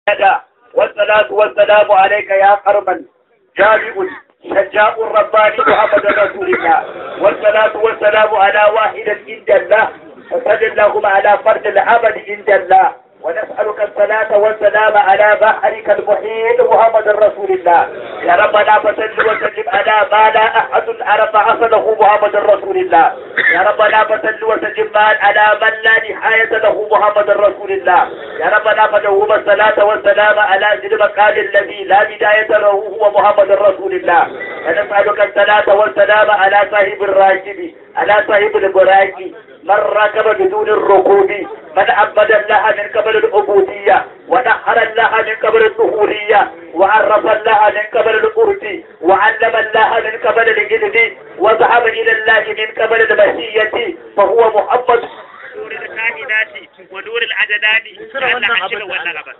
والصلاة والسلام عليك يا قربا جامع شجاع الرباني محمد رسول الله والصلاة والسلام على واحد عند الله وصل اللهم على فرد العبد عند الله ونسألك الصلاة والسلام على بحرك المحيط محمد رسول الله يا ربنا فصل وسلم على ما لا أحد عرف أصله محمد رسول الله يا ربنا فصل وسلم على من لا نهاية له محمد رسول الله يا ربنا فدوم الصلاة والسلام على ذي المقام الذي لا بداية له هو محمد رسول الله ونسألك الصلاة والسلام على صاحب الراكب على صاحب البراكي من ركب بدون الركوب من عبد الله من قبل العبودية ونحر الله من قبل الظهورية وعرف الله من قبل القرب وعلم الله من قبل الجلد وذهب إلى الله من قبل المسية فهو محمد نور الكائنات ونور العددان كان عشر ولا غبر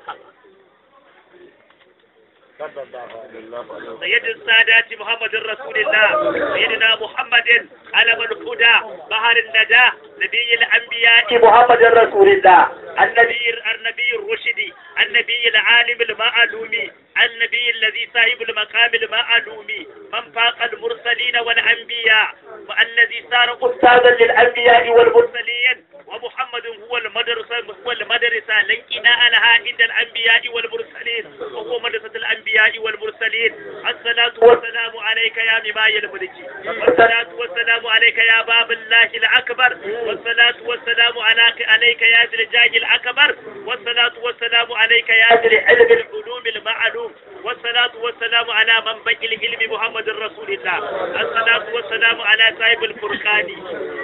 سيد السادات محمد رسول الله سيدنا محمد علم الهدى بحر الندى نبي الانبياء محمد رسول الله النبي النبي الرشد النبي العالم المعلوم النبي الذي صاحب المقام المعلوم من فاق المرسلين والانبياء والذي صار استاذا للانبياء والمرسلين ومحمد هو المدرسة هو المدرسة لنقنا لها عند الأنبياء والمرسلين وهو مدرسة الأنبياء والمرسلين الصلاة والسلام عليك يا مماي الملك والصلاة والسلام عليك يا باب الله الأكبر والصلاة والسلام عليك عليك يا ذي الجاه الأكبر والصلاة والسلام عليك يا ذي العلم العلوم المعلوم والصلاة والسلام على من بقي العلم محمد رسول الله الصلاة والسلام على صاحب الفرقان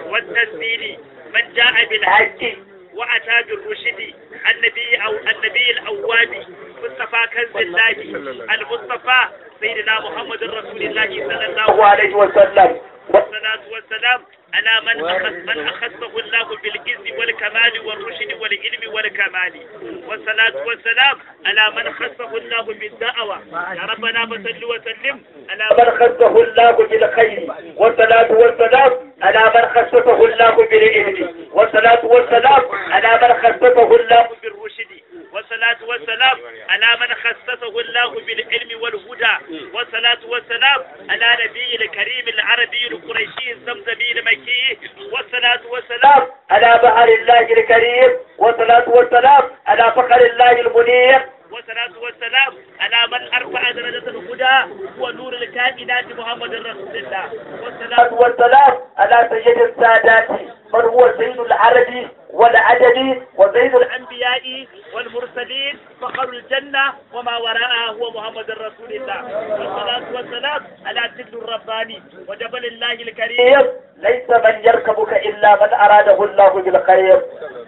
والتسديد من جاء بالحج وأتى بالرشد النبي أو النبي الأواب مصطفى كنز الله المصطفى سيدنا محمد رسول الله صلى الله عليه وسلم والصلاة والسلام على من أخذ من أخذه الله بالعز والكمال والرشد والعلم والكمال والصلاة والسلام على من خصه الله بالدعوة يا ربنا فصل وسلم على من خصه الله بالخير والصلاة والسلام على من خصه الله بالعلم والصلاة والسلام على من خصه الله بالرشد والصلاة والسلام على من خصصه الله بالعلم والهدى والصلاة والسلام على نبي الكريم العربي القريشي الزمزمي المكي والصلاة والسلام على بحر الله الكريم والصلاة والسلام على فخر الله المنير والصلاة والسلام على من أرفع درجة الهدى هو نور الكائنات محمد رسول الله والصلاة والسلام على سيد السادات من هو سيد العربي والعدد وزيد الأنبياء والمرسلين فخر الجنة وما وراءها هو محمد رسول الله والصلاة والسلام على سيد الرباني وجبل الله الكريم ليس من يركبك إلا من أراده الله بالخير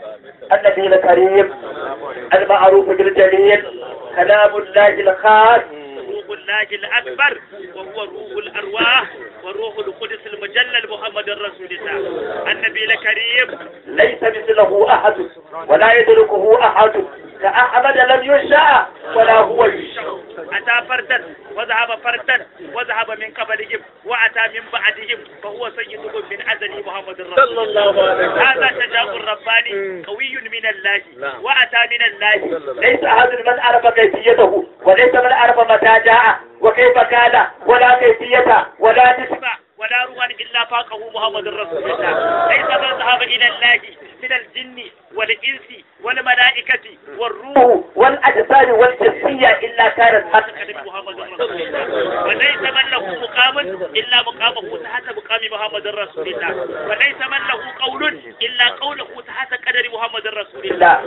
النبي الكريم المعروف بالجليل كلام الله الخاص روح الله الأكبر وهو روح الأرواح وروح القدس المجلل محمد رسول الله النبي الكريم ليس مثله أحد ولا يدركه أحد كأحمد لم يشاء ولا هو يشاء أتى فردا وذهب فردا وذهب من قبلهم وأتى من بعدهم فهو سيدهم من أزل محمد رسول صلى الله عليه وسلم. هذا شجاع رباني قوي من الله نعم. وأتى من الله ليس أحد من عرف كيفيته وليس من عرف متى جاء وكيف كان ولا كيفية ولا نسبة ولا روى إلا فاقه محمد رسول الله ليس من ذهب إلى الله من الجن والإنس والملائكة والروح والأجساد والجنسية إلا كانت تحت قدم محمد رسول الله وليس من له مقام إلا مقامه تحت مقام محمد رسول الله وليس من له قول إلا قوله تحت قدر محمد رسول الله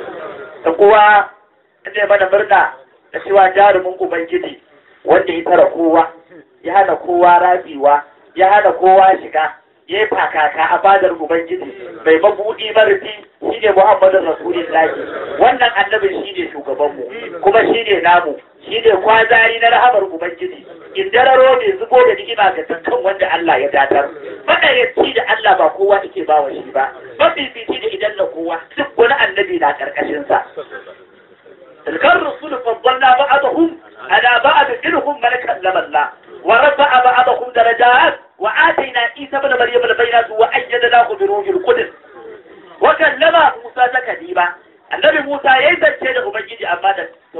تقوى ne mana murna da cewa jarumin ubangiji wanda ya tara kowa ya hana kowa rafiwa ya hana kowa shiga ya yi fakaka a fadar ubangiji mai mabuɗi marufi shi ne muhammadin rasulillahi wannan annabin shi ne shugabanmu kuma shi ne namu shi ne kwazari na rahamar ubangiji in dararo ne zubo da ni'ima ga dukkan wanda Allah ya datar maɗayyaci da Allah ba kowa yake ba wa shi ba mafifici da idan na kowa duk wani annabi na ƙarƙashinsa تلك الرسل فضلنا بعضهم على بعض منهم من كلم الله ورفع بعضهم درجات وآتينا عيسى بن مريم البينات وأيدناه بروح القدس وكلم موسى تكليما النبي موسى يزن شيء ubangiji amma da wani labari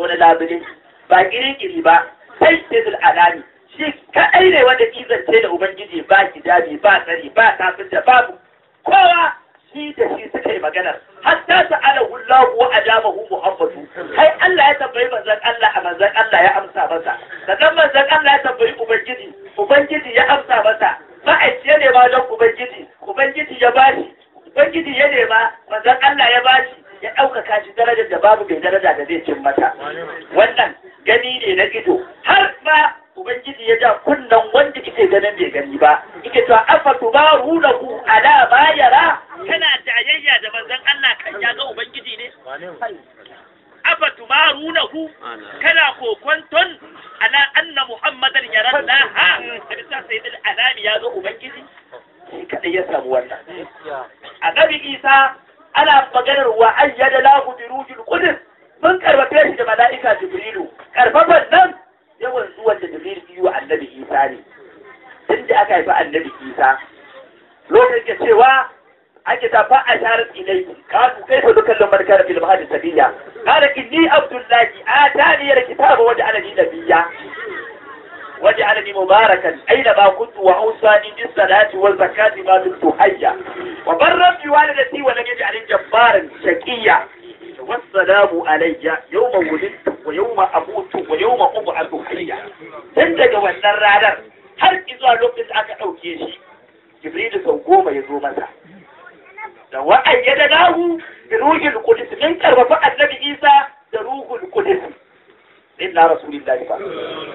musulunci ba kiri ba sai sai alami shi kaɗai ne wanda izance da ubangiji ba hijabi ba tsari ba tafinta babu kowa shi da shi suka yi maganar hatta sa'alahu Allah wa ajabahu Muhammadu kai Allah ya tambayi manzon Allah a manzon Allah ya amsa masa sannan manzon Allah ya tambayi ubangiji ubangiji ya amsa masa ma'aikaci ya nema don ubangiji ubangiji ya bashi ubangiji ya nema manzon Allah ya bashi ya ɗaukaka shi darajar da babu mai daraja da zai cin mata wannan gani ne na ido har ma ubangiji ya ja kunnan wanda kike ganin bai gani ba kike to afa tubarunahu ala ma yara kana jayayya da manzon Allah kan ya ga ubangiji ne afa tubarunahu kana kokonton ala anna muhammadan yara laha bisa sayyidul alami ya ga ubangiji shi kadai ya samu wannan annabi isa ana maganar wa ayyada lahu bi ruhil qudus mun karbace shi da mala'ika jibrilu karfafan nan yawan zuwan da jibril biyu annabi isa ne tun da aka haifi annabi isa lokacin da cewa ake ta fa a sharar ilai kanu kai fa dukkan lamar kana fil mahadi sabiya qala inni abdullahi atani ya kitaba wa ja'alani nabiyya wa ja'alani mubarakan aina ma kuntu wa awsani bis salati wal zakati ma dumtu hayya wa barra bi walidati wa lam yaj'alni jabbaran shaqiyya والسلام علي يوم ولدت ويوم أموت ويوم أبعث حيا tun daga wannan ranar har zuwa lokacin da aka ɗauke shi jibrilu sau goma ya zo masa da wa'ayyada lahu da ruhul qudus min karfafa annabi isa da ruhul qudus inna rasulillahi fa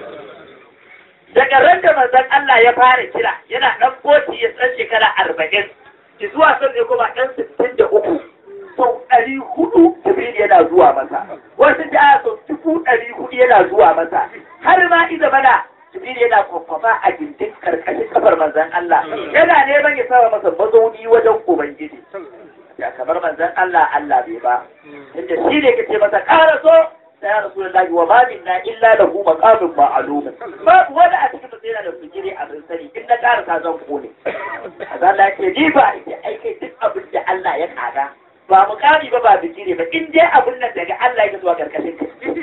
daga ran da manzon Allah ya fara kira yana dan boti ya san shekara arba'in zuwa sun ne kuma dan sittin da uku sau ɗari hudu Jibril yana zuwa masa wasu da sau dubu ɗari hudu yana zuwa masa har ma iza mana Jibril yana kwakwafa a gindin karkashin kafar manzan Allah yana neman ya sama masa mazauni wajen Ubangiji ya kamar manzan Allah Allah bai ba inda shi ne kace masa ƙara so sai ya rasu da wa ma minna illa lahu maqamun ma'lum babu wani a cikin sai yana da fikiri abin sani in na ƙara ta zan kone azan Allah ce ni ba ita aikai duk abin da Allah ya kaga ba mukami ba ba bikire ba in dai abun nan daga Allah ya zuwa karkashin ka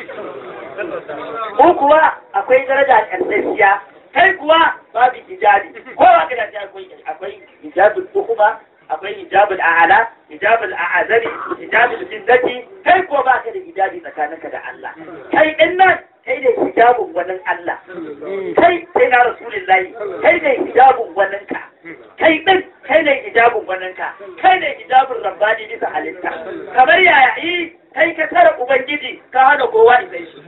ko kuwa akwai daraja karsashiya kai kuwa babu hijabi ko ba ka da akwai akwai hijabul tuhuma akwai hijabul a'ala hijabul a'azari hijabul jinnati kai ko ba ka da hijabi tsakaninka da Allah kai din nan kai da hijabun wannan Allah kai sai na rasulullahi kai da hijabun wannan ka kai din kai ne hijabun wannan ka kai ne hijabun rabbani bisa halitta kamar yaya yi kai ka tara ubangiji ka hana kowa isai shi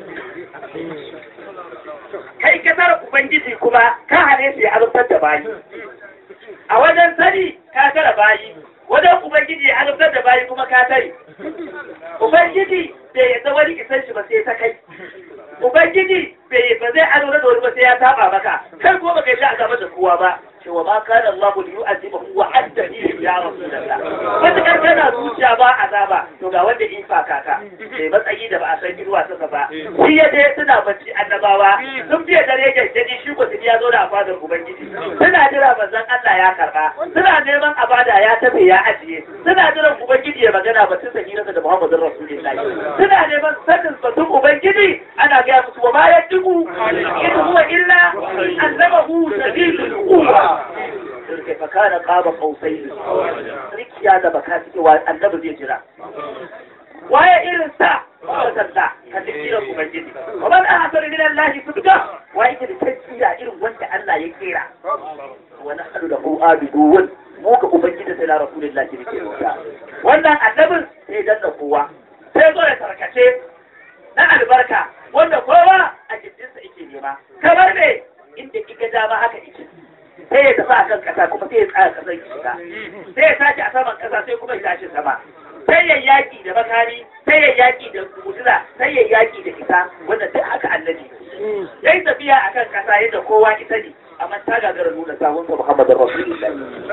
kai ka tara ubangiji kuma ka hane shi azabtar da bayi a wajen sani ka tara bayi wajen ubangiji ya azabtar da bayi kuma ka tare ubangiji bai yadda wani isan shi ba sai ta kai ubangiji bai ba zai azabtar da wani ba sai ya saba maka kai ko baka yi sha azaba da kowa ba cewa ma kana Allah li yu'azibahu wa anta bihi ya rasulullah wanda kan kana zuciya ba azaba to ga wanda in fa kaka bai matsayi da ba a san girwa suka ba shi ya je suna bacci annabawa sun fiye dare gaggadi shi ko su ya zo da fadar ubangiji suna jira manzon Allah ya karba suna neman abada ya tafe ya ajiye suna jiran ubangiji ya magana batun sahirarsa da Muhammadin Rasulullahi suna neman sanin batun ubangiji ana gaya musu wa ma yadduku in huwa illa annabahu sabilul quwwa فكان قاب قوسين rikiya da baka suke wa annabi zai jira waye irin sa wasalla kan dukkan ubangiji wa man ahsanu min Allah subhanahu wa yake da tafsira irin wanda Allah ya kera wa nahnu lahu abidun mu ga ubangiji sai na rasulullahi ne ke rubuta wannan annabin sai danna kowa sai zo ya tarkace na albarka wanda kowa a gindinsa yake nema kamar ne inda kika dama haka yake sai ya tafi a kan kasa kuma sai ya tsaya kasar ya shiga sai ya tashi a saman kasa sai kuma ya tashi sama sai ya yaki da makami sai ya yaki da mutuza sai ya yaki da isa wanda duk haka annabi ya yi tafiya a kan kasa yadda kowa isa ne amma ta gagara nuna sahunsa muhammadin rasulullah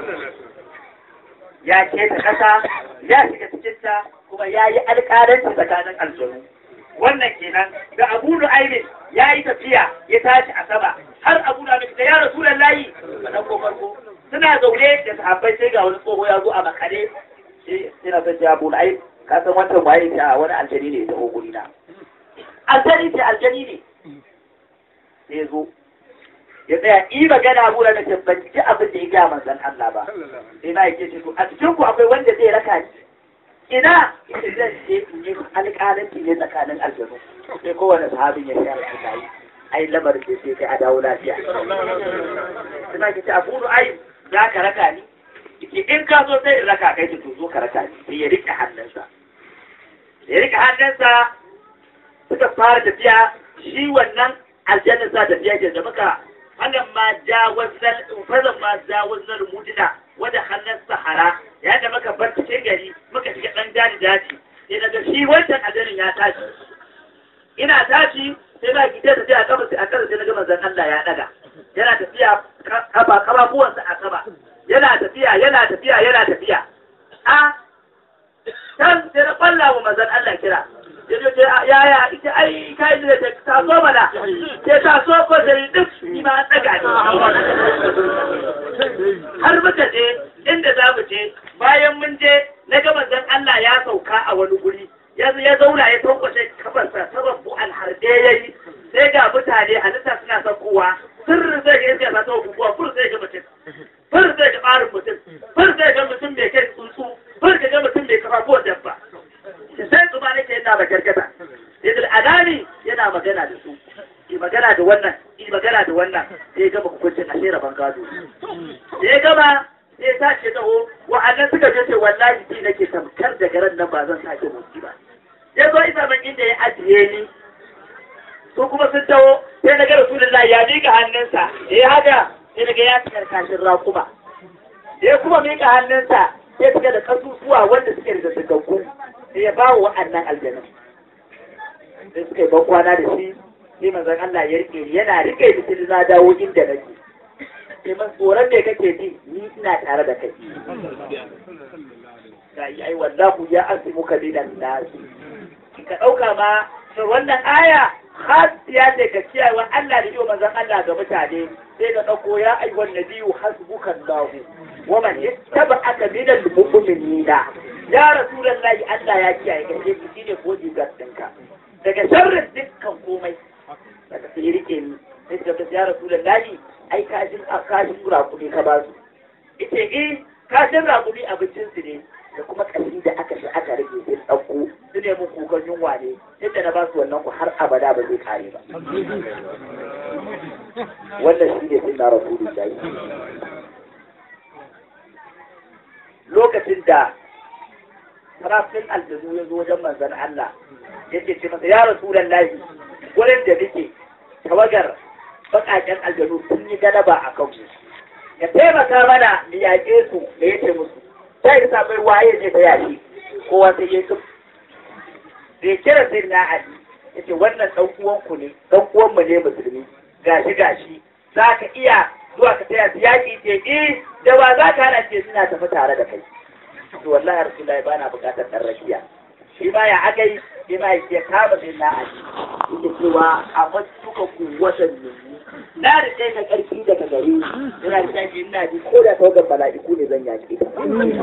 ya keta kasa ya shiga cikinta kuma ya yi alƙalanci tsakanin aljanu wannan kenan da abu nu'aymin ya yi tafiya ya tashi a sama har abu na da ya rasu layi a nan ko farko suna zaune da sahabbai sai ga wani tsoho ya zo a makare sai na san abu nu'aym ka san wancan waye ta wani aljani ne ta guri na aljani ce aljani ne sai ya zo ya tsaya yi magana abu da ce ban ji abin da ya gaya manzon Allah ba sai na yake ce to a cikin ku akwai wanda zai raka ni ina ita zan je in yi alƙalanci ne tsakanin aljanu sai kowane sahabin ya share su yi ai lamarin da sai kai a dawo lafiya suna ke ce abu ai za ka raka ni Ike in ka zo sai in raka kai to zo ka raka ni sai ya rike hannunsa ya rike hannunsa suka fara tafiya shi wannan aljanna sa tafiya ke da muka wannan ma jawazal fazan ma jawazal mudina wanda hannun sahara ya da muka bar cikin gari muka shiga dan daji daji sai daga shi wancan aljannin ya tashi ina tashi sai na gide tafiya a kaba a kaba sai na ga manzon Allah ya daga yana tafiya kaba kababuwansa a kaba yana tafiya yana tafiya yana tafiya a can sai na kwalla wa manzon Allah kira ya ce yaya ita ai kai da ta ta so mana sai ta so ko sai duk ni ma an daga ni har muka je inda za mu je bayan mun je na ga manzon Allah ya sauka a wani guri ya ya zauna ya tankwashe kafarsa sababbu alharde yayi sai ga mutane halitta suna saukowa sirrin zai ga iska ta sauko kuwa fur zai ga mutum fur zai ga ɓarin mutum fur zai ga mutum mai kai tsuntsu fur zai ga mutum mai kafafuwan dabba sai su ba nake yana magargata yadda alani yana magana da su yi magana da wannan yi magana da wannan sai gama hukuncin a shera ban gado sai gama sai ta ce taho wa'annan suka je ce wallahi ji nake tamkar da garan nan ba zan sake motsi ba ya zo isa man inda ya ajiye ni su kuma sun taho sai na ga rasulullahi ya miƙa hannunsa da ya haka sai na ga ya cikar kashin raƙuma da ya kuma miƙa hannunsa sai suka da kasusuwa wanda suke da sigaggu sai ya ba wa wa'annan aljanun sai suka yi ban kwana da shi sai manzon Allah ya rike yana rike da shi na dawo inda nake sai man tsoron me kake ji ni ina tare da kai ga yi ai wallahu ya asimu ka dinan nasi ka dauka ma to wannan aya khasiya ce ka kiyaye wa Allah da yiwa manzon Allah ga mutane sai ka dauko ya ayyuhan nabiyyu hasbukallahu wa man yattaba'aka minal mu'minina ya rasulullahi Allah ya kiyaye ka sai shi ne ko jigar ɗinka daga sharrin dukkan komai daga sai rike ni sai ka ga ya rasulullahi ai kashin kashin rakumi ka ba su ita eh kashin rakumi abincin su ne da kuma kashi da aka shi aka rage sai ɗauko su ne mun kukan yunwa ne yadda na ba su wannan ku har abada ba zai kare ba wannan shi ne sun na rasulullahi lokacin da sarafin aljanu ya zo wajen manzan Allah yake ce masa ya rasu lallahi wurin da nake tawagar baƙaƙen aljanu sun yi galaba a kan mu ya taimaka mana mu yaƙe su da yake musu ta yi sabai waye ne ta yaƙi kowa sai ya yi da kira sai na ali yace wannan ɗan uwanku ne ɗan uwanmu ne musulmi gashi gashi za ka iya zuwa ka taya su yaƙi ce eh da ba za ka hana ce suna tafi tare da kai to wallahi rasulullahi ba na buƙatar ɗan rakiya shi ma ya aka yi shi ma ya kama sai na aji yake cewa a matuka ku watan ne na da kai na ƙarfi daga gare ina da shi ina ji ko da tawagar mala'iku ne zan yaƙi ta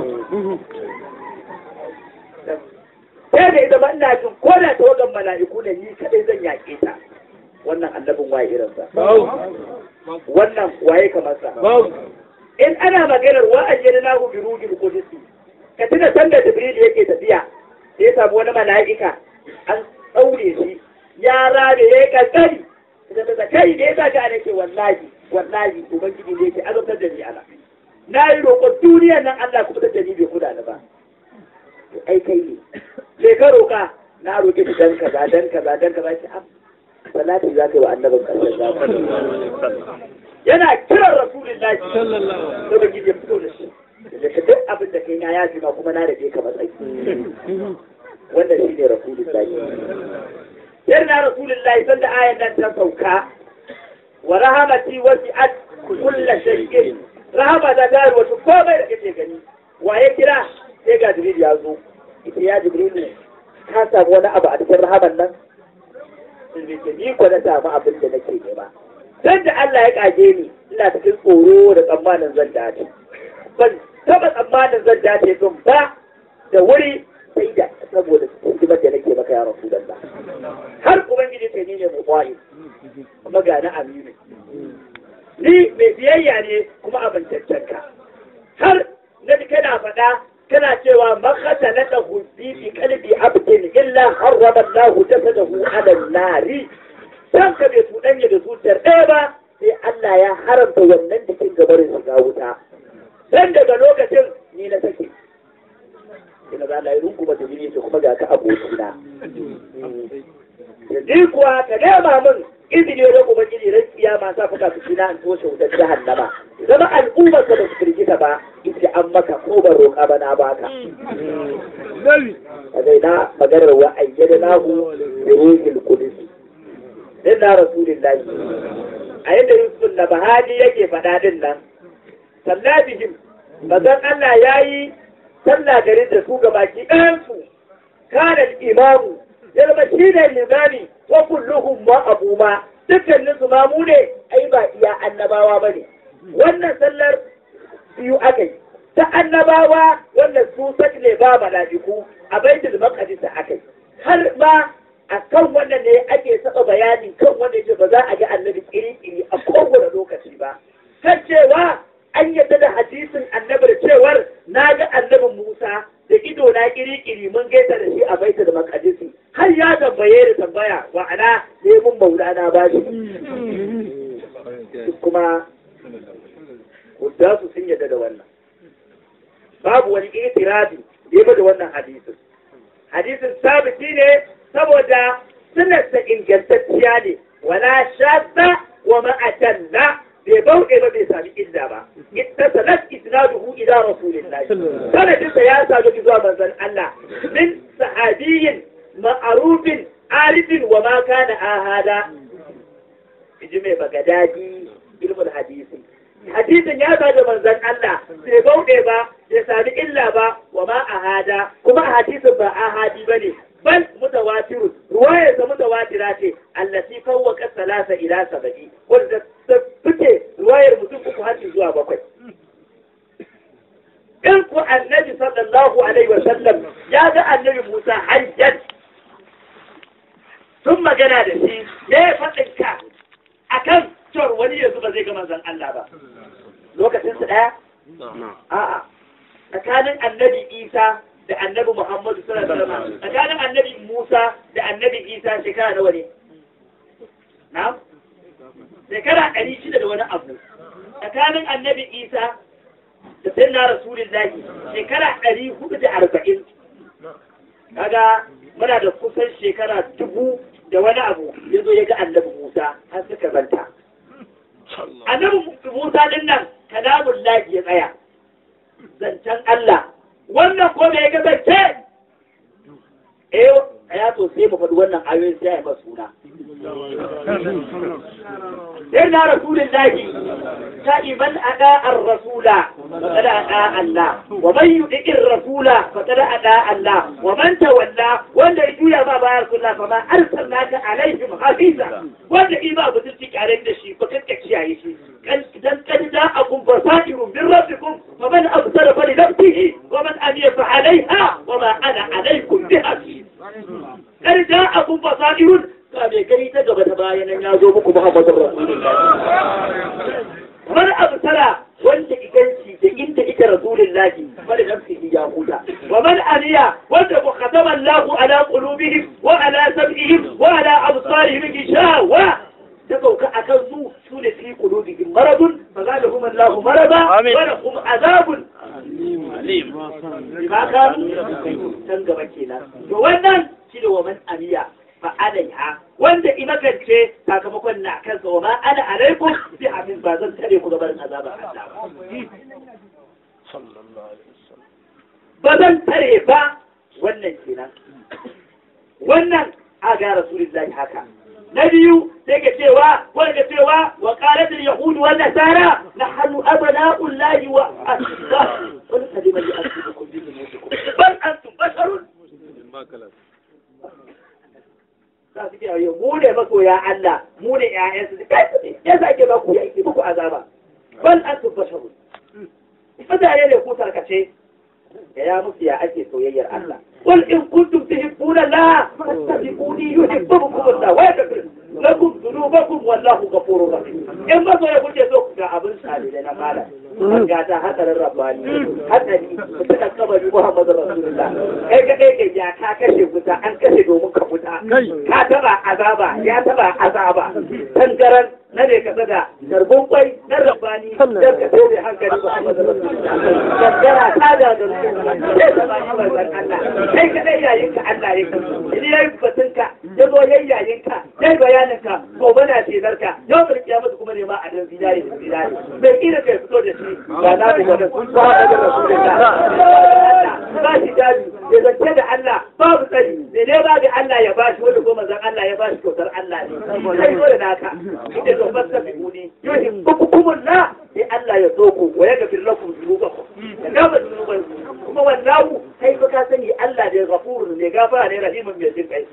sai da ita ba ina jin ko da tawagar mala'iku ne ni kadai zan yaƙe ta wannan annabin waye irinsa wannan waye kamar sa in ana maganar wa'ayyana lahu bi ruhil qudus ka tuna sanda jibril yake tafiya sai ya samu wani mala'ika an daure shi ya rabe ya kankari da ta kai da ya sa ka nake wallahi wallahi ubangiji ne yake azabtar da ni ala na yi roƙon duniyar nan Allah kuma da ni bai kula da ba ai kai ne sai ka roƙa na roƙe shi dan kaza dan kaza dan kaza shi salati za ka yi wa annabin ƙarshen zamani yana kiran rasulullahi sallallahu alaihi wasallam ya fito da shi da ka duk abin da kai na ya ma kuma na rage ka matsayi wannan shi ne rasulullahi sai na rasulullahi sanda ayan nan ta sauka wa rahamati wasi'at kullu shay'in rahama da dari wato komai da kake gani waye kira sai ga jibril ya zo ita ya jibril ka samu wani abu a cikin rahaman nan ni ko na samu abin da nake nema dan da Allah ya kage ni ina cikin tsoro da tsammanin zan dace ban taba tsammanin zan dace din ba da wuri sai da saboda hidimar da nake maka ya rasulullah har ubangiji sai ni ne mu kwaye kuma ga na aminu ni mai biyayya ne kuma amintaccen ka har na ji kana faɗa kana cewa makata na da hulbi fi kalbi abdin illa harrama Allah jasadahu ala nari san ka bai tudanya da zuciyar ɗaya ba sai Allah ya haramta wannan jikin gabarin shiga wuta dan daga lokacin ni na sake ina za Allah ya runguma da jini kuma ga ka abokina yanzu kuwa ka nema min izini da kuma gini ran kiyama sa fuka su kina an toshe wutar jahannama zama al'ummar ka ba su firgita ba ita an maka ko ban roƙa ba na baka a zai na maganar wa ayyada nahu da ruhul qudus din na rasulillahi a yadda yusuf na bahadi yake faɗa din nan sallah bihim bazan Allah yayi sallah garin da su gabaki ɗayansu kana imamu ya zama shi ne limani wa kulluhum ma abu ma dukkanin su ma mu ne ai ba iya annabawa ba ne wannan sallar biyu aka yi ta annabawa wannan su ne ba mala'iku a baitul maqdis aka yi har ma a kan wannan ne ake saba bayani kan wanda yake ba za a ga annabi iri-iri a kowane lokaci ba kan cewa an yadda da hadisin annabi da cewar na ga annabin Musa da ido na kiri-kiri mun gaisa da shi a baita da makadisi har ya tambaye da tambaya wa'ana ne mun maulana ba shi kuma da su sun yadda da wannan babu wani itirazi da ya da wannan hadisin hadisin sabiti ne saboda sunarsa ingantacciya ne wala shadda wa ma'atalla bai bauɗe ba bai sami illa ba ita sanat isnaduhu ila rasulillah sanadinsa ya sadu zuwa manzon Allah min sahabiyin ma'arufin arifin wa ma kana ahada ji mai bagadadi ilmul hadisi hadisin ya sadu manzon Allah bai bauɗe ba bai sami illa ba wa ma ahada kuma hadisin ba ahadi bane bal mutawatir ruwaya ta mutawatira ce allati fawwaqa salasa ila sab'i wanda ta fice ruwayar mutum uku har zuwa bakwai in ku annabi sallallahu alaihi wa sallam ya ga annabi Musa hajjan sun magana da shi ya faɗin ka akan cewar wani yanzu ba zai ga manzon Allah ba lokacin su daya a'a tsakanin annabi Isa da annabi Muhammadu sallallahu alaihi wasallam tsakanin annabi Musa da annabi Isa shekara nawa ne na'am shekara ɗari shida da wani abu tsakanin annabi Isa da sayyidina Rasulullahi shekara ɗari hudu da arba'in kaga muna da kusan shekara dubu da wani abu ya zo ya ga annabi Musa har suka zanta annabi Musa din nan kalamun lahi ya tsaya zancen Allah wannan ko da ya kasance eh ya to sai mu faɗi wannan ayoyin sai ya masu suna sai na rasulullahi ta iman ada ar-rasula faqad ada Allah wa man yuti ar-rasula faqad ada Allah wa man tawalla wanda ya juya ba bayar kullu fa ma arsalnaka alaihim hafiza wanda ima ba tuci kare da shi ba kanka kiyaye shi dan kan da akun basairun min rabbikum fa man absara fa li nafsihi wa man amiya fa alaiha wa ma ana alaikum bi hafiz kar da abun basairun ka bai gani ta gaba ta bayan nan ya zo muku Muhammadu Rasulullah wani abu tara wanda iganci da inda ita Rasulullahi wani nafsihi ya huta wa man aniya wanda ku khatama Allah ala qulubihim wa ala sam'ihim wa ala absarihim gishawa ta sauka akan su su da fi qulubihim maradun fa zadahum Allah marada wa lahum azabun alim ba ka can gaba kenan to wannan shi da wa man aniya fa'alaiha wanda imakance sakamakon na kansa wa ma ana alaikum bi amin ba zan tare ku gaban azabar Allah ba zan tare ba wannan kenan wannan a ga rasulullahi haka na biyu sai ka cewa wanda cewa wa qalat al yahud wa nasara nahnu abna'ullahi wa asbah wani kalima ya asibukum bi nusikum bal antum basharun za su kiyaye mu ne masoya Allah mu ne ƴaƴansu kai ya sake ba ku yaki muku azaba bal antum basharun mutane ne ku tarkace da ya musu ya ake soyayyar Allah qul in kuntum tuhibbuna la fattabi'uni yuhibbukum Allah wa yaghfir lakum dhunubakum wallahu ghafurur rahim in ba so ya kuke so ku ga abin sale da na mala ga ta hadarin rabbani hadari ta kabari Muhammadu Rasulullah kai ka kai ya ka kashe wuta an kashe domin ka wuta ka taba azaba ya taba azaba tangaran na ne ka da garbin kwai na rabbani dan ka sai hankali Muhammadu Rasulullah gangara ta da da sai ta ba ni manzon Allah kai ka dai yayin ka Allah ya kasu idan yayi batun ka ya zo yayi yayin ka yayi bayanin ka gobe na cezar ka yau da kiyama kuma ne ma a dan zinari da zinari bai kira kai fito da shi ba na da wani Muhammadu Rasulullah ba shi dadi ya zance da Allah babu tsari ne ne ba da Allah ya bashi wanda ko manzon Allah ya bashi kyautar Allah ne kai zo da naka ita to fasta bi muni yuhim bukumun la sai Allah ya so ku wa yaghfir lakum dhunubakum ya gaba dhunubanku kuma wallahu kai fa ka sani Allah da ghafurun ne gafara ne rahimun mai jin kai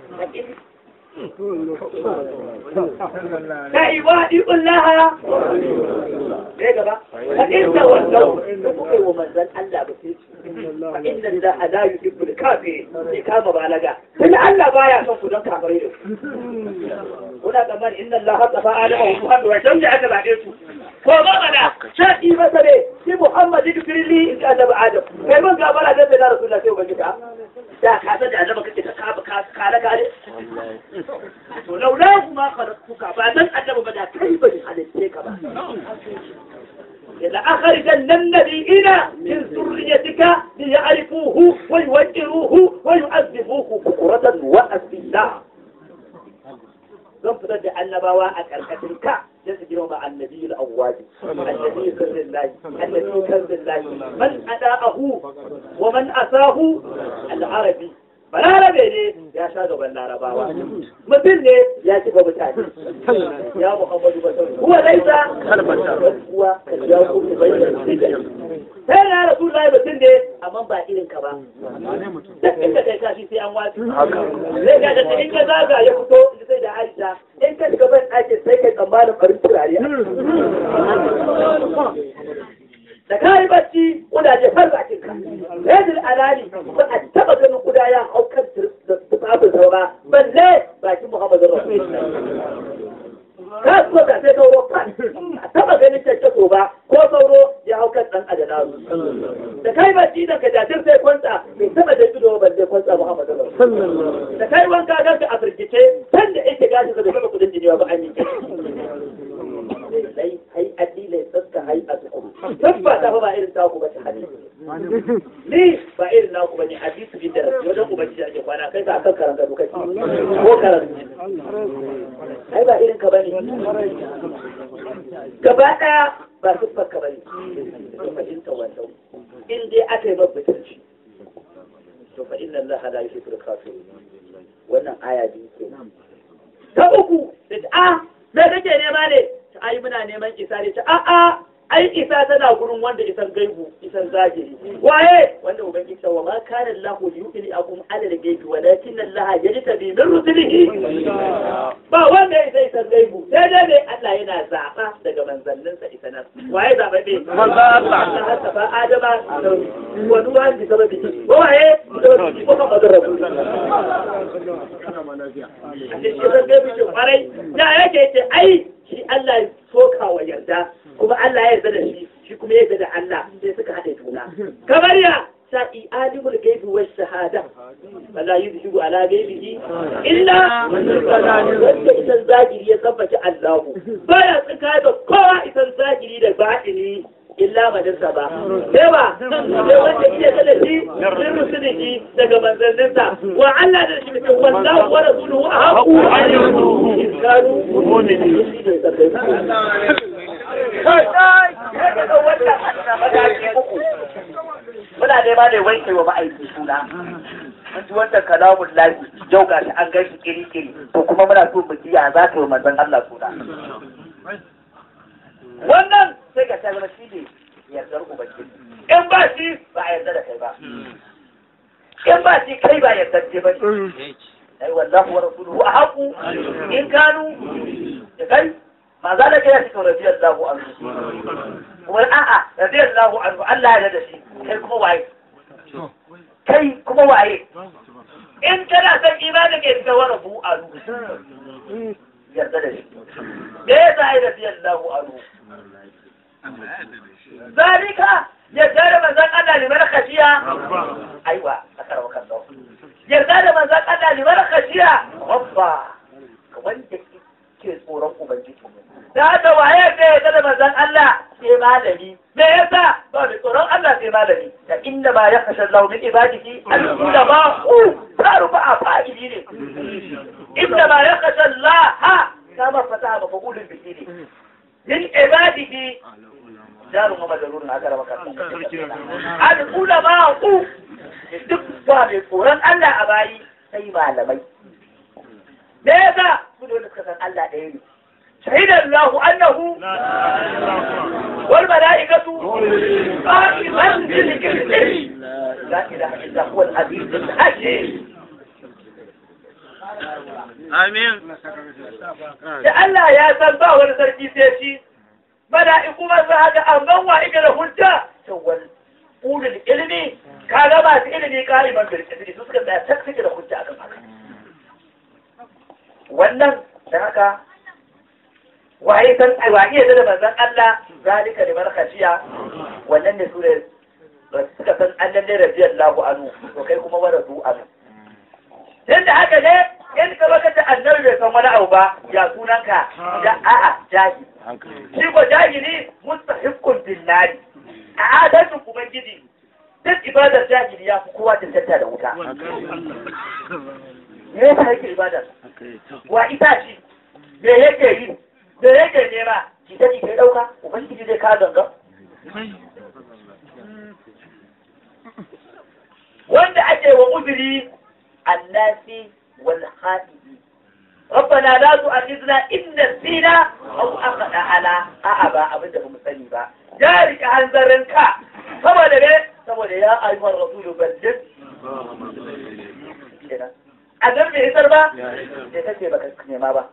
ta ibadi kullaha ne gaba fa inda wallahu da kuka yi wa manzon Allah ba sai fa inna lillahi la yuhibbu al-kafirin sai kama balaga sai Allah baya son ku don kafirai da kuna tsammani inna Allah tafa adama wa Muhammad wa dan da aka zabe su ko ba mana shaɗi masa ne shi Muhammad ibn in ka annabi Adam kai mun gabara da da Rasulullah sai ubangiji da ka san da annabi kake ka ka ka kare kare to laula kuma khalaqtuka ba dan annabi ba da kai ba halitte ka ba إذا أخرجن النبيين من ذريتك ليعرفوه ويوجروه ويعذبوه بكرة وأسلا zan fitar da annabawa a ƙarƙashin ka sai su girma annabi al-awwaji annabi sirrillahi annabi kanzillahi man ada'ahu wa man asahu al-arabi balarabe ne ya sha gaban larabawa mutum ne ya ci ga mutane ya muhammadu basar kuwa laisa kuwa ya kuma bayyana sai na rasu lai mutum ne amma ba irin ka ba da inda kai kashi sai an wasu zai ga da in ka zaga ya fito sai da aisha in ka shiga ban ɗakin sai kai tsammanin farin turare da ka yi bacci kudaje har bakin ka rajul alali ba a taba ganin kuda ya hau kan tufafin saura balle bakin muhammadin rasulullah ka so da sai sauro kan a taba ganin kyakkyaso ba ko sauro ya hau kan dan adanaru da kai bacci da ka jajir sai kwanta bai taba da ido balle kwanta muhammadin rasulullah da kai wanka ganka a firgice can da yake gashi da bai taba kudin jinewa ba an yi lai hai addilai saska hai a tukuru tabba ta fa ba irin taku ba ta hadisi ni ba irin naku ba ne hadisi bi da rasu wajen ubangiji ake kwana kai ba kan karanta duka ko karanta ai ba irin ka bane gaba daya ba siffar ka bane to fahimta wannan in dai aka yi babbatarci to fa inna Allah la yuhibbu al-kafirin wannan aya biyu kenan ta uku da a me kake nema ne ta ai muna neman isa ne ta a'a ai isa tana gurin wanda isan gaibu isan zahiri waye wanda ubangiji wa ma kana Allah yu'li akum ala al-gaibi walakin Allah yajtabi min rusulihi ba wanda isa isan gaibu sai dai ne Allah yana zaba daga manzanninsa isa nan waye zaba ne manzo Allah Allah ta fa adama wa duwa bi sababi waye sababi ko ka madara kwarai da yake ce ai shi Allah ya soka wa yarda kuma Allah ya yarda da shi shi kuma ya yarda da Allah sai suka haɗe juna kamar ya sa'i alimul gaibi wa shahada wala yuzhibu ala gaibihi illa wanda isan zagiri ya tabbata Allah baya tsaka da kowa isan zagiri da batini illa madarsa ba sai ba sai wanda iya da shi min rusulihi daga manzanninsa wa Allah da shi mutum wallahu wa rasuluhu ahqu ayyuhu in kanu mu'minin muna nema ne wanke wa ma'aiki suna mun ji wannan kalamun lafi yau ga shi an gashi kiri-kiri to kuma muna so mu ji ya za ka yi manzon Allah suna wannan sai ka ta zama shi ne yardar ubangiji in ba shi ba a yarda da kai ba in ba shi kai ba yardar ce ba ai wallahu wa rasuluhu a haku in kanu da kai ma za da kai ya cikin radiyallahu anhu kuma a'a radiyallahu anhu Allah ya da shi kai kuma waye kai kuma waye in kana son imanin ke da wani bu a yarda da shi me yasa ai da biyan lahu a zalika yarda da manzon Allah liman khashiya aiwa akara wa kallahu yarda da manzon Allah liman khashiya rabba wanda ke tsoron ubangiji da haka waye ne yarda da manzon Allah sai malami me yasa ba da tsoron Allah sai malami da inda ba ya kashe Allah min ibadihi al-ulama ku taru ba fa'ili ne inda ba ya kashe Allah ha kama fataha ba fa'ulun bihi ne min ibadihi jaru ma majalurun haka da maka al-ulama ku duk ba mai tsoron Allah a bayi sai malamai me yasa su da suka san Allah ɗaya ne شهد الله أنه والملائكة قائما بالقسط لا إله إلا هو العزيز الحكيم Amin. da Allah ya san ba wani sarki sai shi mala'iku ba za ga amman wa ike da hujja tawal ulul ilmi kaga ba su ilimi kaliman bil qisdi su suka tsaya tak suke da hujja akan haka wannan da haka waye san waye da manzon Allah zalika liman khashiya wannan ne su ne suka san Allah ne radiyallahu anhu to kai kuma wa radu anhu yadda haka ne in ka baka da annabi bai san wani abu ba ya sunanka da a'a jahi shi ko jahili mustahiqqun billahi a adalcin ubangiji duk ibadar jahili ya fi kowa tantanta da wuta me yasa yake ibadar wa ita shi me yake yi me yake nema ki ta ki kai dauka ubangiji zai ka ganga wanda ake wa uzuri annasi wal haɗi ربنا لا تؤاخذنا إن نسينا أو أخطأنا أأبا أبدا هم sani ba ya rike hanzarinka saboda ne saboda ya ayyuhar rasulu ballin a nan bai isar ba sai kace baka nema ba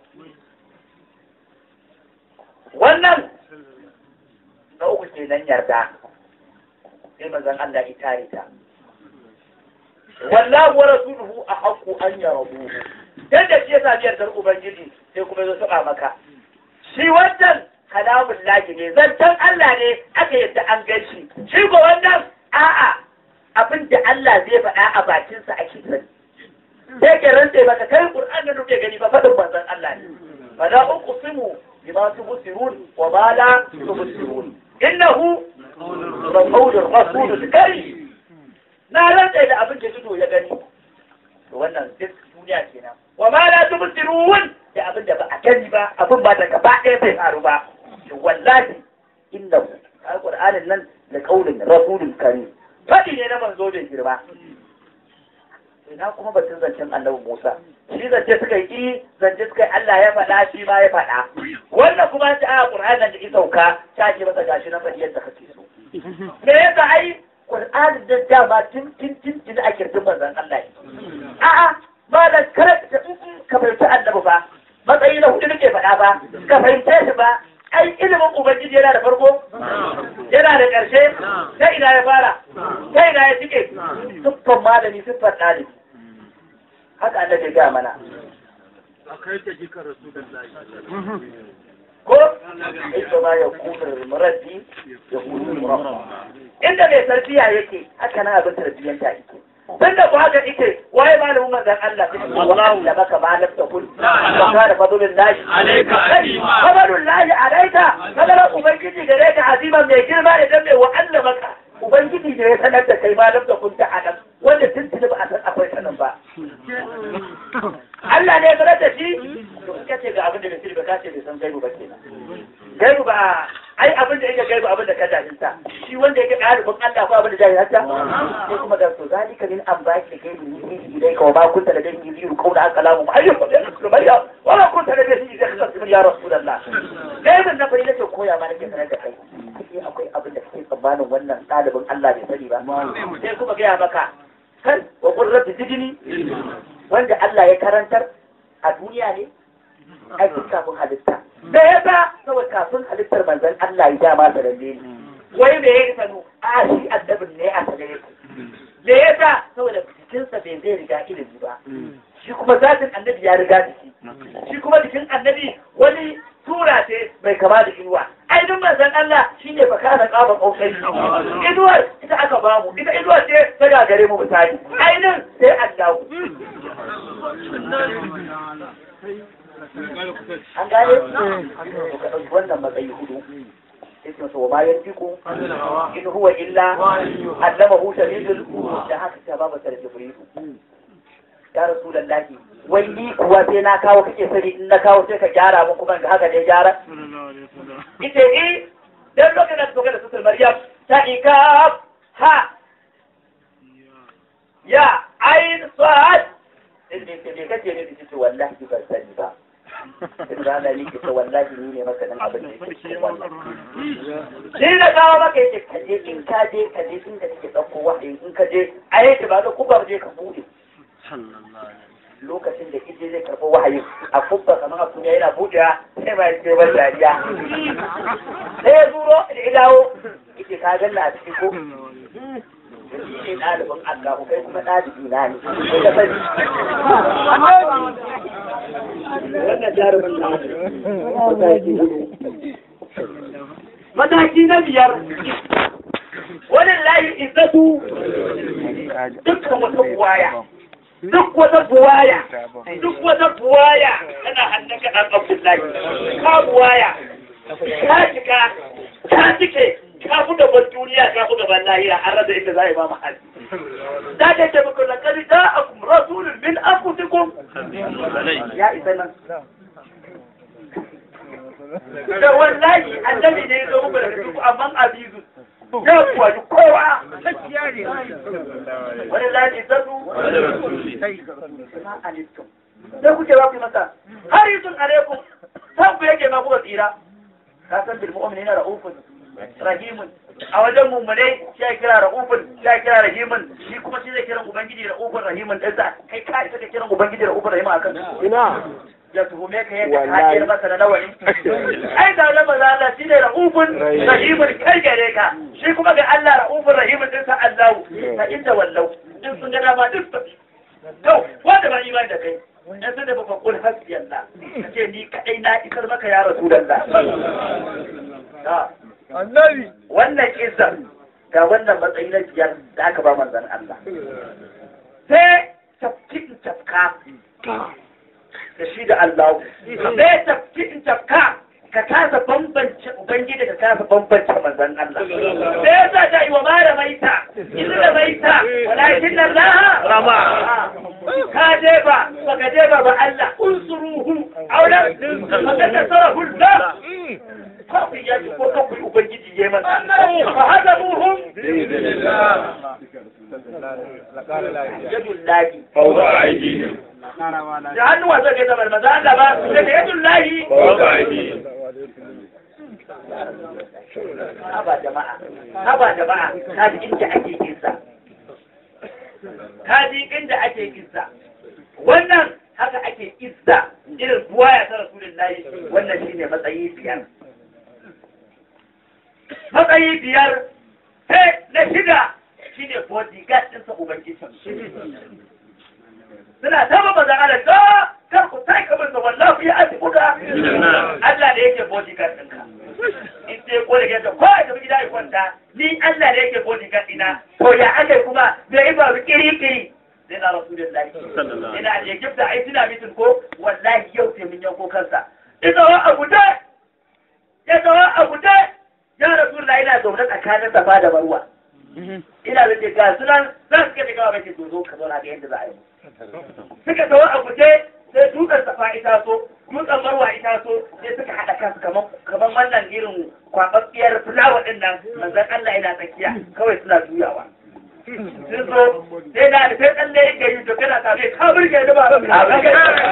wannan na uku kenan yarda sai manzon Allah ya tare ta wallahu wa rasuluhu ahqqu an yaraduhu dan da shi ya sami yardar ubangiji sai kuma zo saba maka shi wannan kalamun lahi ne zancen Allah ne aka yadda an gan shi shi ko wannan a'a abin da Allah zai faɗa a bakinsa ake sani sai ke rantse maka kai Qur'an da nuke gani ba faɗin manzon Allah ne fa la uqsimu bima tubsirun wa ma la tubsirun innahu rasulur rasulul karim na rantse da abin da ido ya gani to wannan duk duniya kenan wa ma la tubsirun da abin da ba a gani ba abin ba da gaba ɗaya bai faru ba to wallahi innahu alqur'anin nan da kaulin rasulul karim fadi ne na manzo da girma ina kuma batun zancen annabi Musa shi zance suka yi zance suka yi Allah ya faɗa shi ma ya faɗa wannan kuma ta a Qur'an da ki sauka ta ke masa gashi na faɗi yadda kake so me yasa ai Qur'an da dama tun tun tun tun a kirtin manzon Allah a'a ba da karanta ka fahimci annabi ba matsayi na hudu nake faɗa ba ka fahimce shi ba ai ilimin ubangiji yana da farko yana da ƙarshe ta ina ya fara ta ina ya cike siffar malami siffar ɗalibi haka annabi ga mana ko ita ma ya kuna muraddi ya kuna murabba inda mai tarbiya yake haka na abin tarbiyyanta yake tun da ba ga ike waye malamin manzon Allah wallahu da baka malam ta kun wa kana fadlul lahi Alayka azima. fadlul lahi alayka fadlan ubangiji gare ka azima mai girma da dan mai wa'alla maka ubangiji da ya sanar da kai malam ta kun ta adam wanda tun tuni ba a san akwai sanin ba Allah ne ya sanar da shi to kace ga abin da bai sani ba kace bai san gaibu ba kenan gaibu ba ai abin da yake gaibu abin da ka jahilta shi wanda yake ɗalibin Allah ko abin da jahilta sai kuma da to zalika min an baki gaibu ni idai ka ma kunta da dai yiru kauna kalamu ayyuka ya sumayya wala kunta da dai yiru kasu ya rasulullah gaibin na fari nake koya ma nake sanar da kai sai akwai abin da kake tsammanin wannan ɗalibin Allah bai sani ba sai kuma gaya maka kan wa qurratu zidni wanda Allah ya karantar a duniya ne aikin kafin halitta da ya ba saboda kafin halittar manzon Allah ya dama da lalle ne wai me ya sanu a shi addabin ne a sanar yake me yasa saboda jikinsa bai zai riga ilimi ba shi kuma zatin annabi ya riga jiki shi kuma jikin annabi wani tura ce bai kama da inuwa ainihin manzon Allah shi ne fa kana kaba kokari inuwar ita aka bamu ita inuwar ce ta gagare mu misali ainihin sai Allah an gane to ka ɗauki wannan matsayi hudu ismin sa wa ma yantiku in huwa illa allamahu shadidul da haka ta babu sa da jibrilu ya rasulullahi wai ni kuwa sai na kawo kake sani in na kawo sai ka gyara mun kuma ga haka ne gyara ita eh dan lokacin da suka da sutul maryam ta ikaf ha ya ain sad inda ke ne kake ne da ce wallahi ban sani ba in rana ni ke wallahi ni ne maka dan abin da yake cikin wannan shi da kawo maka yake kaje in ka je ka je inda kake dauko wahayi in ka je ayyuka ba da kubar je ka bude lokacin da ije zai karɓi wahayi a kubba kamar a kunya yana buɗewa sai ma yake ban dariya sai ya zuro da ilawo yake ka ganna a cikin ko shi ne ɗalibin Allah kai kuma ɗalibi na ne sai ka sani wannan jarumin na mataki mataki na biyar wani layi izzatu dukkan wata buwaya duk wata buwaya duk wata buwaya tana hannun ka ɗan abdullahi ka buwaya ka cika ka cike ka fi gaban duniya ka fi gaban lahira an rasa inda za a yi ba mahalli da ta ce muku na kari da akum rasulun min anfusikum ya isa nan da wallahi annabi ne ya zo muku daga duk amman azizu ya kuwa kowa wani lafi zanu sai kuke ba ku masa har yi sun alaikum san ku yake ma kuka tsira ka san bil mu'minina ra'ufun rahimun a wajen mummunai shi ya kira ra'ufun shi ya kira rahimun shi kuma shi zai kira ubangiji ra'ufun rahimun ɗin sa kai ka isa ka kira ubangiji ra'ufun rahimun akan ina ya tuhume ka yadda ka kira masa da nawa ai da nan maza Allah shi ne ra'ufun rahimun kai gare ka shi kuma ga Allah ra'ufun rahimun ɗin sa Allahu ta inda wallau in sun ga dama duk to wanda ba imani da kai in sun da baka kul hasbi Allah kace ni kadai na isar maka ya rasulullah Annabi. wannan izan ga wannan matsayi na biyar da aka ba manzan Allah. Sai tafki in tafka da shi da Allah. Sai tafki in tafka ka kasa bambance Ubangiji ka kasa bambance manzan Allah. Sai ya sa ta yi wa ma da maita, izu da maita, walakin nan laha rama. Ka je ba, baka je ba ba Allah, unsuruhu, auren, baka tasara hulɗa. kafin ya ci ko kafin ubangiji ya masa fa hada muhum yadun lahi Fawwa aiki. da hannuwa zai kai zamar maza Allah ba daga yadun lahi Fawwa aiki. haba jama'a haba jama'a ka ji inda ake kinsa ka ji inda ake kinsa wannan haka ake izza irin buwaya ta rasulullahi wannan shine matsayi biyar matsayi biyar sai na shida shi ne bodyguard ɗinsa ubangiji suna ta ba mazan ala da kar ku sai kamar da wallahi ya ati buga Allah da yake bodyguard ɗinka in sai ko da yake ko a tafi gida ya kwanta ni Allah da yake bodyguard ɗina to ya ake kuma da ya ba kiri kiri sai na rasulullahi ina da Egypt da ai suna mitin ko wallahi yau sai mun yanko kansa ina wa abu da ya zawa abu da ya rasulullah ina zaune tsakanin safa da marwa ina da ke ga sunan za su kace gawa bai ke zo ka zauna ga yadda za a yi suka zawa a guje sai dutsen safa ita so dutsen marwa ita so sai suka haɗa kansu kaman kaman wannan irin kwababbiyar fulawa din nan manzon Allah yana tsakiya kawai suna juyawa sun zo sai na da sai tsalle yake yi to kana tafe ka burge ni ba ka burge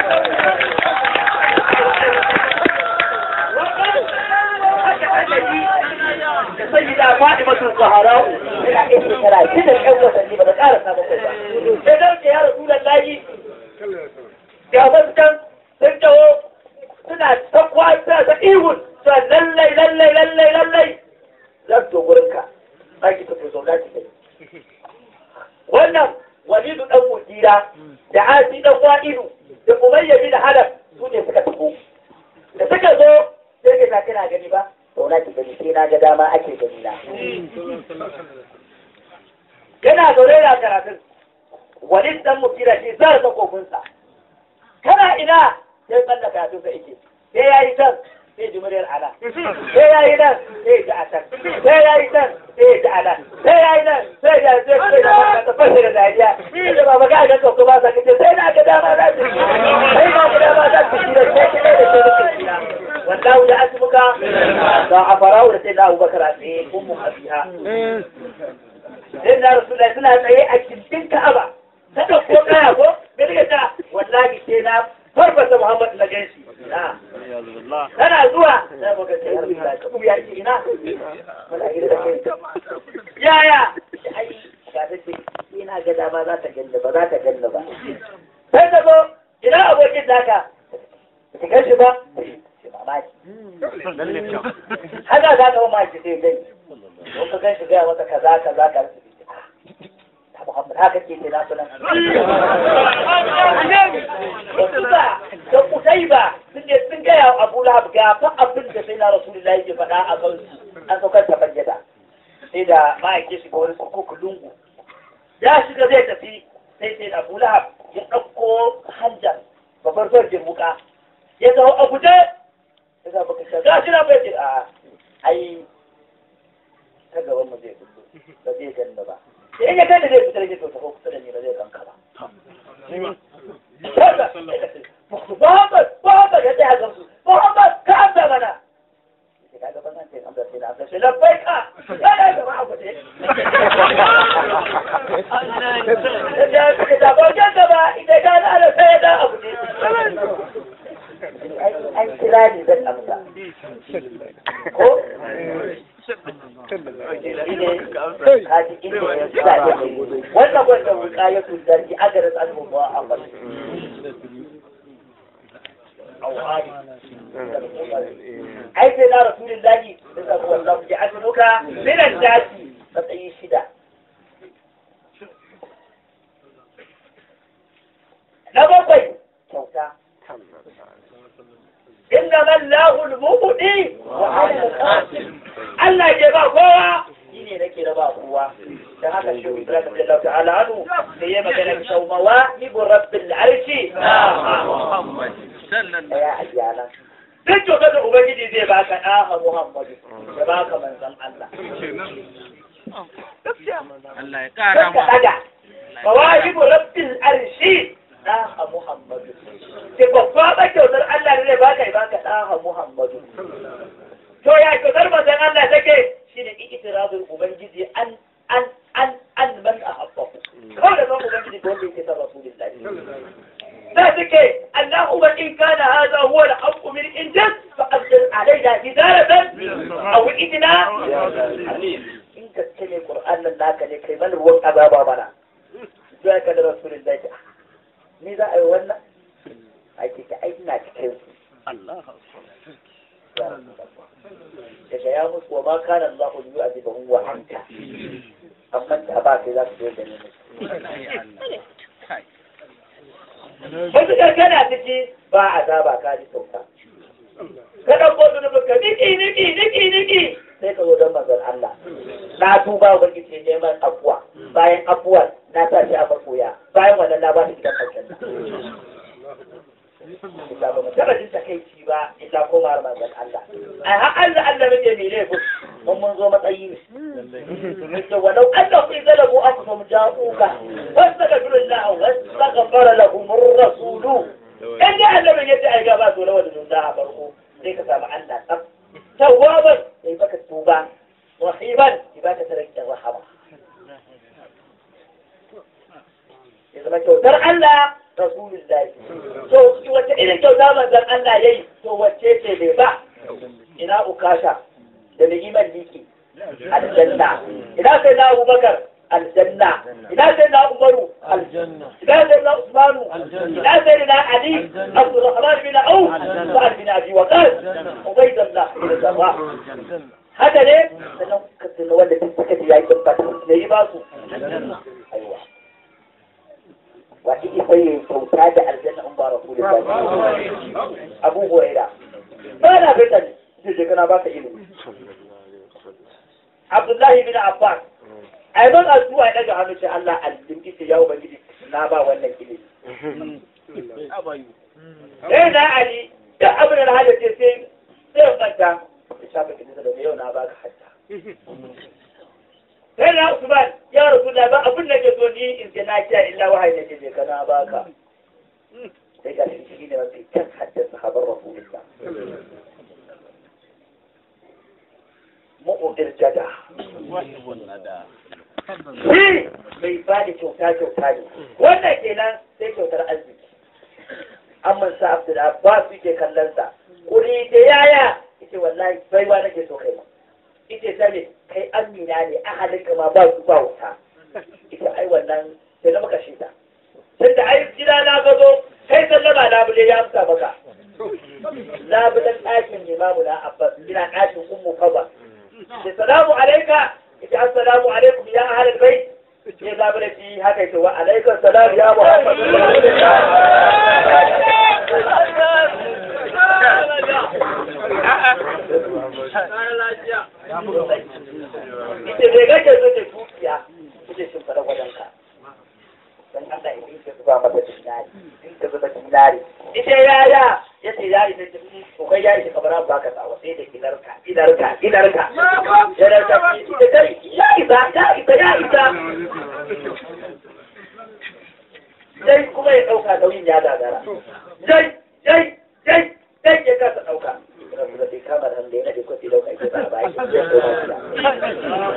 da sai da faɗi masu zaharau ina ɗin shekara shida ɗan watanni ba da ƙara samun kai ba. Sai dan ya rasu da layi ga wancan sun taho suna ta kwata ta ihun sa lallai lallai lallai lallai za su to gurin ka za ki tafi sau za ki kai. Wannan walidu dan mujira da asi dan wa'ilu da umayya bin halaf su ne suka tafi da suka zo sai ka kana gani ba to na ki gani sai na ga dama ake gani na yana zaune da karatun walid dan mujira shi zai ta kofinsa kana ina sai tsalla karatun sa yake sai yayi can sai ji muryar ala sai yayi nan sai ji a can sai yayi nan sai ji a nan sai yayi nan sai ji sai sai da ta fashe da dariya sai da baba ga ga ko ba sa kace sai na ga dama za ta sai na ga dama za ta kira sai kike da sai kira wallahu da asbuka da afarau da sai da Abubakar a tsaye ummu habiha sai da Rasulullahi suna tsaye a cikin Ka'aba ta dauko kaya ko da daga ta wallahi sai na farfasa Muhammad na ganshi tana zuwa sai muka ce har bisa ka ya ce ina wala ira da kai yaya ai ga ta ce ina ga dama za ta ganna ba za ta ganna ba sai ta zo ina abokin naka ka ganshi ba mamaki haka za ka mamaki sai gani ko ka ganshi gaya masa kaza kaza kaza Muhammad haka ke ke nasu nan. Da suka da Kutaiba sun je sun gaya wa Abu Lahab ga fa abin da sai na Rasulullahi ya faɗa a kan an saukar ta bayyana. Sai da ma'aike shi ga wani kurkuku lungu. Ya shiga zai tafi sai sai da Abu Lahab ya ɗauko hanja babbar farjin wuka. Ya zo a guje ya zo baka shi ga shi na bai ce a ai ta gaban mu zai fito ba zai ganna ba. in ya kai da zai fitar da ta kusa da ni ba zai kanka ba. Muhammad, Muhammad ya tsaya gamsu, Muhammad ka amsa mana. Ka ga ban ce amsa sai na amsa sai labbai ka. Ya da gaba a guje. Ya ce da ba ga gaba idan ka na da sai da a guje. An kira ni zan amsa. Ko? wannan wanda wuka ya tutar ki agara tsanin ba a ba ai sai na rasulullahi da zaku wallahu ji azuka minan daki matsayi shida na bakwai kyauta inna man lahu al-mubdi wa Allah ke ba kowa shi ne nake da ba kowa dan haka shi Ibrahim Allah ta'ala anu da yayi magana da shawmawa ibu rabbil arshi Muhammad sallallahu ya ayyana duk kyautar da ubangiji zai baka ɗaha Muhammadu ya baka manzon Allah Allah ya kara ka ma daga mawahibu rabbil arshi ɗaha Muhammadu ke babba ba kyautar Allah ne zai baka ya baka ɗaha Muhammadu to ya kyautar manzon Allah take shine ikitirabul ubangiji an an an an man ahabba kawai da zan ubangiji da wanda yake son rasulullahi da take Allahumma in kana hadha huwa al-haqqu min indak fa anzil alayna hidaratan aw idna in ka ce ne Qur'an nan naka ne kai mana ruwan azaba bana sai ka da rasulullahi ni za a yi wannan ake ta aiki na cikin su daga ya musu wa ma kana Allah yi a jibahun wa anta amma da ba kai za su zo da ne wasu kankana ciki ba a zaba ka ji sauka ka ɗauko zunubin ka niki niki niki niki sai ka zo don manzon Allah na tuba wa ce neman afuwa bayan afuwar na sa shi a makoya bayan wannan na ba shi gidan aljanna illa ba mu taɓa jin takaici ba illa komawar manzon Allah ai har Allah Allah muke mai laifin mun mun zo matsayi ne to walau annahu idza lahu anfusum ja'uka wastaghfiru Allah wastaghfara lahum ar-rasul in da Allah bai yace ai ga ba to lawa da dun da farko sai ka samu Allah tsaf tawwaban sai baka tuba rahiban ibaka tarakta rahama ya zama kyautar Allah rasulullahi to wace irin kyauta manzon Allah yayi to wacce ce bai ba ina ukasha da ni'imar liki aljanna ina sai na abubakar aljanna ina sai na umaru aljanna ina sai na usmanu ina sai na ali abdurrahman bin auf sa'ad bin abi waqas ubaydullah bin sabah haka ne sannan ka tuna wanda duk suka ji yayi tabbata yayi ba su aiwa wa iki sai yin kyauta da aljanna in ba rasulullahi abu huraira ba na fita ne sai je kana baka ilimi abdullahi bin abbas ai ban addu'a ya daga hannu sai Allah aljin ce ya ubangiji na ba wannan ilimi eh na ali da abin da hada ce sai sai manta ya shafa kidi da yau na baka hatta sai na usman ya rasulullah ba abin da ke so ni in ce na kiya illa wahayi nake je kana baka sai ga shi ne mafi kan haddasa habar rasulullah mu'udir jada shi mai ba da kyauta kyauta ne wannan kenan sai kyautar arziki amma sa abdul abbas yake kallon sa kuri da yaya yace wallahi bai ba nake so kai ma yace sani kai amina ne ahalin ka ma ba su ba wuta yace ai wannan sai na maka shi ta tunda ai gida na gazo kai sallama labule ya amsa maka labulen ɗakin limamu na abbas gina ɗakin ummu kaba السلام عليك السلام عليكم يا أهل البيت يا زابلتي هكذا وعليك السلام يا محمد ita bai gaje zo da dukiya ita shi fara wajenka don Allah idan ka zuba mata dinari in ka zuba dinari ita yaya ya ce ya ita ce ko kai ya ita kamar ba ka tsawa sai da gidarka gidarka gidarka gidarka ita kai ya isa ya isa ya isa dai kuma ya ɗauka nauyin ya gagara dai dai dai dai ya kasa ɗauka rabu da bai kama da hannu ya nade kwafi ɗauka ita ba ba ya koma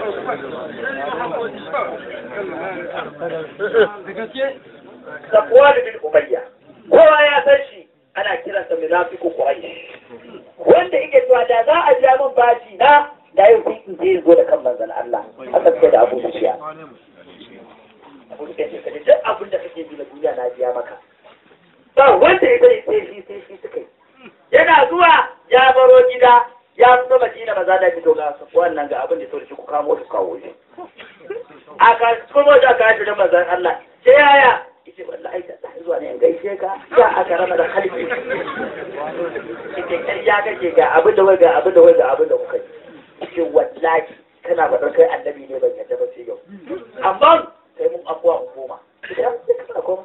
Safuwa da bin Umayya, kowa ya san shi ana kiransa munafiku Quraysh. Wanda yake cewa da za a ja min bashi na da yau sai in je zo da kan manzon Allah. Haka suke da Abu Sufyan. Abu Sufyan ce kaje duk abin da kake bi na duniya na biya maka. Ba wanda ya bari sai shi sai shi suka yi. Yana zuwa ya baro gida ya fito Madina maza da fito ga wannan ga abin da so da shi ku kamo su kawo shi. aka kuma da ka da manzon Allah sai yaya yace wallahi da ta zuwa ne in gaishe ka ya aka rama da kalbi yace kai ya kake ga abin da wai ga abin da wai ga abin da kuka yi yace wallahi kana faɗar kai annabi ne ban yadda ba sai yau amma sai mun afuwa mu koma idan sai ka koma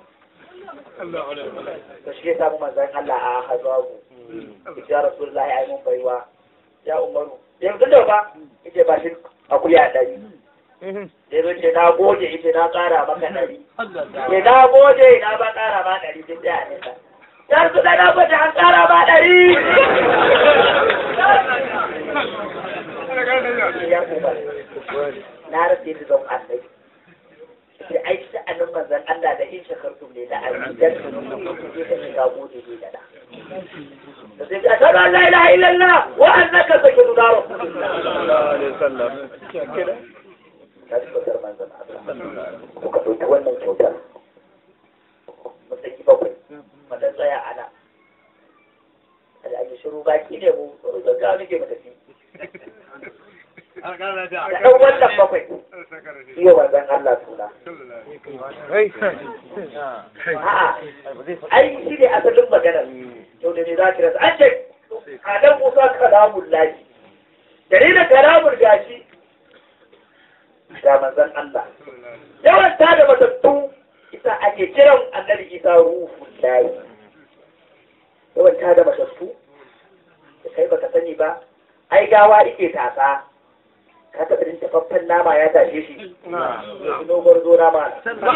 to shi ya samu manzon Allah a hazabu ya rasulullahi ai mun baiwa ya umaru yanzu da ba yace ba shi akuya dari sai zo ce na goge ita na ƙara maka ɗari. Ke na goge na ba ƙara ma ɗari duk da ne ta. Dan su da na goge an ƙara ma ɗari. Ya kuma na rasa da zan annabi. Sai ai sha'anin manzan Allah da in shakartum ne da azidan su ne ka shiga goge ne da da. Da sai ka tara la ilaha illallah wa annaka sakidu da rasulullah. ta tabbatar manzan Allah kuka ɗauki wannan kyautar matsayi bakwai mata tsaya a nan da ake shiru baki ne mu gaggawa nake mu tafi da ɗan wannan bakwai iya manzan Allah suna a'a ai shi ne asalin maganar yau da ne za ki rasa an ce kadan musa kalamun lafi dalilin kalamun gashi ga manzon Allah. Yawan ta da matattu isa ake kiran annabi isa ruhu layi. Yawan ta da matattu da kai baka sani ba, ai gawa ike tasa. Ka taɓa din tafaffen nama ya tashe shi. Nobar zo nama.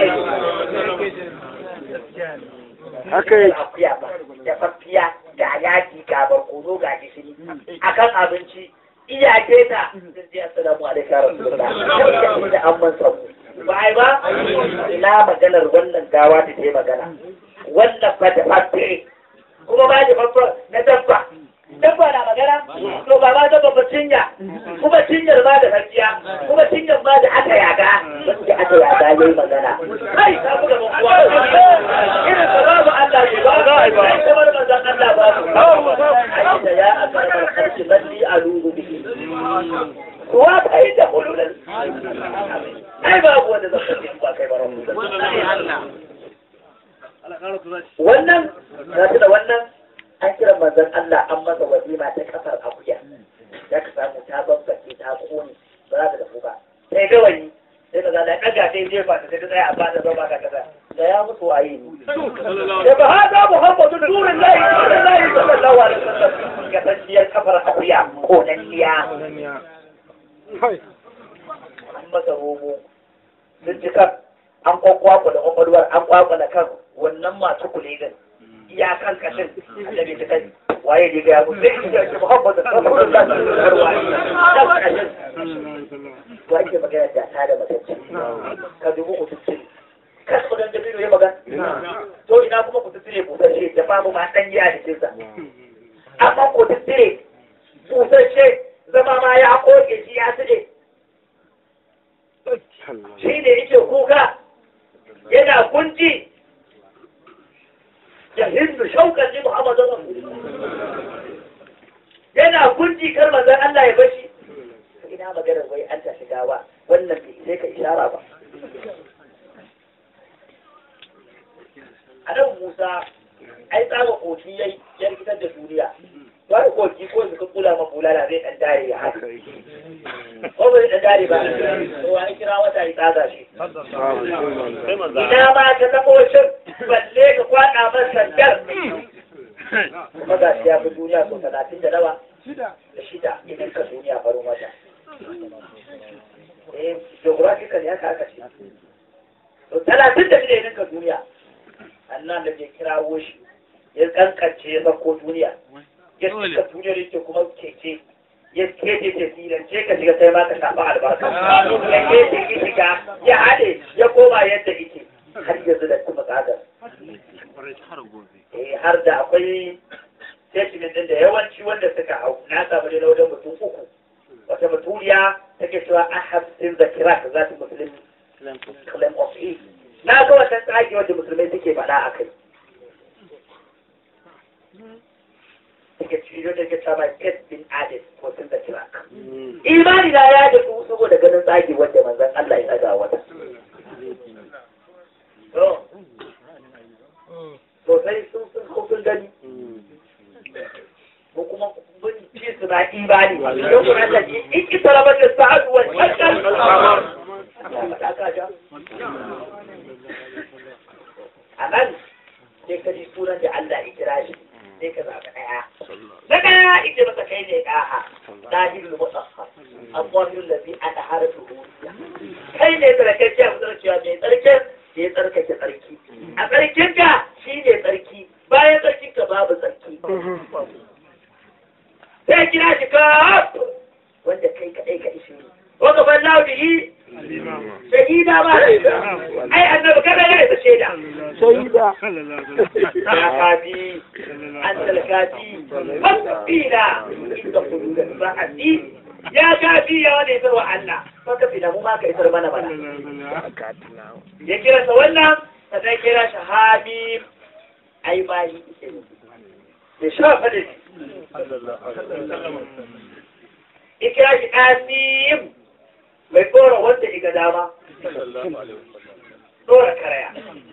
Haka yi. Akuya ba, tafaffiya ga yaki ga barkono ga gishiri. Akan abinci iyake ta sun ce assalamu alaikum ya rasulullah sai da an man sabu ba ai ba ina maganar wannan gawa da ta magana wannan fa da fatte kuma ba da fafa na dabba dabba na magana to ba ma dabba ba cinya kuma cinyar ma da fakiya kuma cinyar ma da aka yaga wanda aka yaga yayi magana kai ka buga mun kuwa irin ka babu Allah ne ba ga ba kamar manzon Allah ba ai da ya akara kalki balli alubu bihi kuwa kai da hululun ai babu wanda zai kace ba kai ba rabu wannan na da wannan an kira manzon Allah an masa walima ta kafar akuya ya ka samu ta bambake ta kone ba za ta dafu ba sai gawayi sai ka zala ɗaga sai jefa ta sai ta tsaya a ba ta zama ka kaza da ya mutu a yi da ba ha za mu haɓa su turin layi turin layi sallallahu alaihi wasallam ga tsanciyar kafar akuya ko na kiya an masa romo sun ci kan an kwakwakwa da kwakwalwar an kwakwala kan wannan masu kulidin iyakan kashin annabi ta kai waye ne ga mu sai ya ce Muhammadu sallallahu alaihi wasallam waye wa ake magana da ta da matacce ka dubu ku tuttire ka su dan dabiru ya magana to ina kuma ku tuttire busasshe da babu ma dan yi a jikin sa amma ku tuttire busasshe zama ma ya koke shi ya tsire shi ne yake kuka yana kunci ya hindu shaukan ji Muhammadu yana kunci kar manzon Allah ya bashi ina maganar wai an tashi gawa wannan bai sai ka ishara ba Adam Musa ai tsaba koki yayi ya rikitar da duniya ba da koki ko su ka kula ma bulala zai dan dare ya haka ko bai dan dare ba to ai kira wata ya tsaga shi ina ma ka tabo shin balle ka kwada masa sandar kuma ga shi ya fi duniya so talatin da nawa da shida idan ka duniya farin wata eh geographical ya ka aka ce to talatin da shida idan ka duniya annan da ke kirawo shi ya kankance ya sako duniya ya cika duniyar yake kuma keke ya keke ke filance ka shiga sai ma ka shafa albarka ya keke ki shiga ya haɗe ya koma yadda yake har yanzu da kuma tsadar eh har da akwai statement din da yawanci wanda suka hau na samu ne na wajen mutum uku wata muturiya take cewa ahab sin zakirat za ta muslim claim of it na ga wata tsage wanda musulmai suke faɗa a kai take ciyo da ke cewa get bin added ko sin zakirat imani na ya da su saboda ganin tsage wanda manzon Allah ya tsaga wata sosai sun sun ko sun gani ko kuma mun ci su na imani don kuma Allah ji in ki talaba da sa'adu wa shakal a nan sai ka ji sunan da Allah ya kira shi sai ka zaɓi ɗaya na ɗaya ita masa kai ne ɗaha ɗahirul mutahhar abubuwan lafi ana harfi huriya kai ne tsarkakiyar tsarkiya mai tsarkin da ya tsarkake tsarki a tsarkinka shi ne tsarki bayan tsarkinka babu tsarki sai kira shi ka wanda kai kaɗai ka ishe wanda ban laudihi shahida ba ai annabi kada ya isa shaida shahida ya kafi an talkafi fasfina inda kudu da sa'adi ya kafi ya wanda isar wa Allah maka fina mu ma ka isar mana mana ya kira sa wannan sannan kira shi habib ai bayi ya shafa da shi ya kira shi asim mai tsora wanda iga dama tsora karaya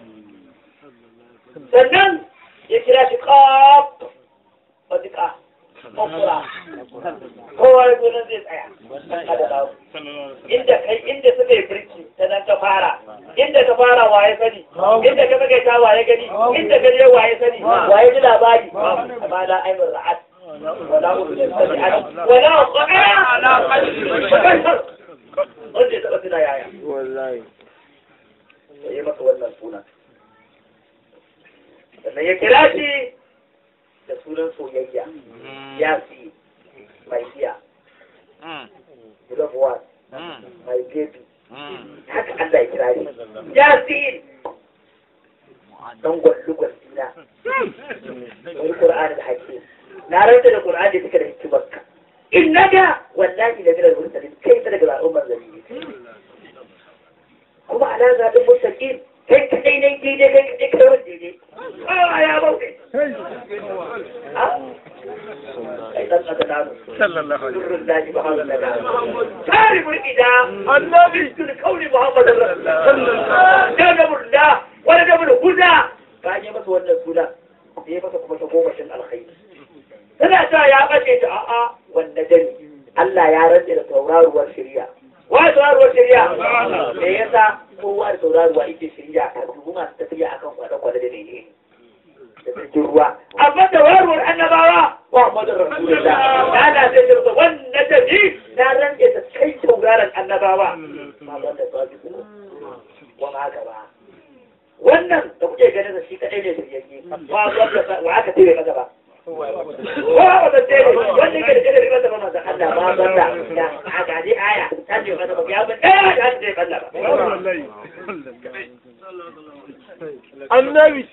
sannan ya kira shi kaf wadika kafura kowa ya nan zai tsaya inda kai inda suka yi birki ta nan ka fara inda ka fara waye sani inda ka saka ta waye gani inda ka je waye sani waye ji labari amma la aibur ra'at wala udun sami'at wala qara ala qalbi wanda ya taba tuna yaya wallahi sai ya masa wannan suna sannan ya kira shi da sunan soyayya ya fi mai iya love one my baby haka Allah ya kira shi ya fi dan gwallu gwallina wani Qur'ani da hakim na ranta da Qur'ani da suka da hikimarka innaka wallahi da bilal mursalin kai ta daga al'ummar zalimi kuma ana zaɓin mustaqim kai kadai ne daidai kai kadai kai wanda daidai a ya bauɗe kai dan aka nanu sallallahu alaihi sirrin daji ba haka da taribul ida annabi tun kauli muhammad sallallahu alaihi wasallam da murda wala da huda bayan ya masa wannan sunan sai ya masa kuma ta gomashin alkhairi suna cewa ya bace ta a'a wanda dani Allah ya rantse da tauraruwar shirya wa tauraruwar shirya me yasa kowa da tauraruwa yake shirya a dubu masu tafiya akan kwale-kwale da ne da cikin ruwa amma tauraruwar annabawa wa Muhammadu Rasulullah ya da sai ta rubuta wannan da ni na rantse da kai tauraron annabawa ma wanda ba su wa ma haka ba wannan da kuke ganin da shi kadai ne shiryayye ba wanda wa aka tire maka ba ko ba da tire wanda ke da tire maka ba manzo Allah ba banda da a gaji aya ta ce maka ba ya ba eh da ta ce Allah ba annabi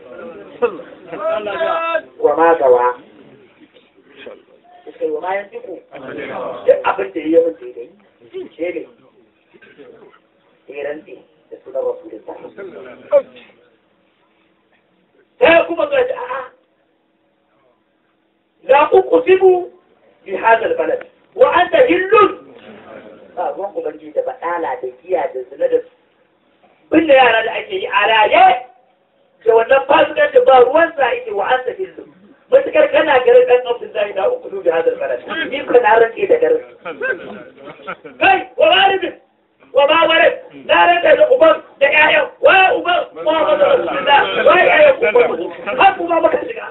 wa ma gawa sai wa ma yantiku duk abin da yayi mun daidai ce ne tsiranti da sunan rasulullah sai kuma ga ta a'a la uqsimu bi hadha albalad wa anta hillun ba ruwan ubangiji da badala da giya da zina da binne yara da ake yi a raye da wannan fasikan da ba ruwan sa yake wa anta hillun matukar kana garin dan abdullahi da uqsimu bi hadha albalad ni kana rantsi da garin kai wa walidin wa ba walid na rantsa da uban da ƴaƴan wa uban Muhammadu Rasulullah wa ƴaƴan uban har kuma maka shiga